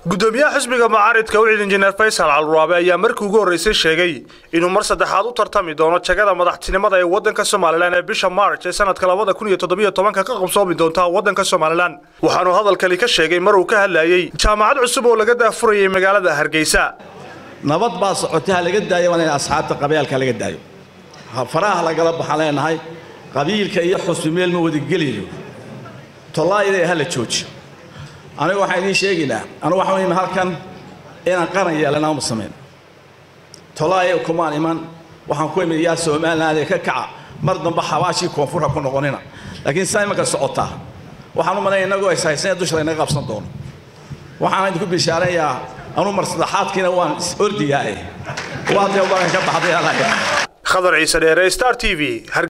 gudoomiyaha xisbiga mucaaridka wicid injineer faysal caluraabe ayaa markii ugu horreysay sheegay inuu mar saddexaad u tartami doono jagada madaxtinimada ee waddanka somalilan ee bisha maarj ee sanadka labada kun iyo toddobiyo tobanka ka qabsoomi doonta waddanka somalilan waxaanuu hadalkani ka sheegay mar uu ka hadlayey jaamacad cusub oo laga daafurayay magaalada hargeysa nabad baa socotay ha laga daayo waa in asxaabta qabyaalka laga daayo faraha lagala baxaan leenahay qabiilka iyo xusbi meel ma wadageliyo tollaayada ha la joojiyo anigu waxaan idiin sheegaynaa anigu waxaan imi halkan inaan qaran yeelana uma samayn tollaaya kumaan iman waxaan ku imid yaa somaliland ee ka kaca mar dambe xabaashii koonfur ha ku noqonina laakiin saa imanka socotaa waxaan u malaya innagoo ishaysan dusha laynaga qabsan doono waxaan idinku bishaarayaa anuu mar saddexaadkiina waan is ordiyaa eh waa dee baran ka baxday khadar ciise dheere star t v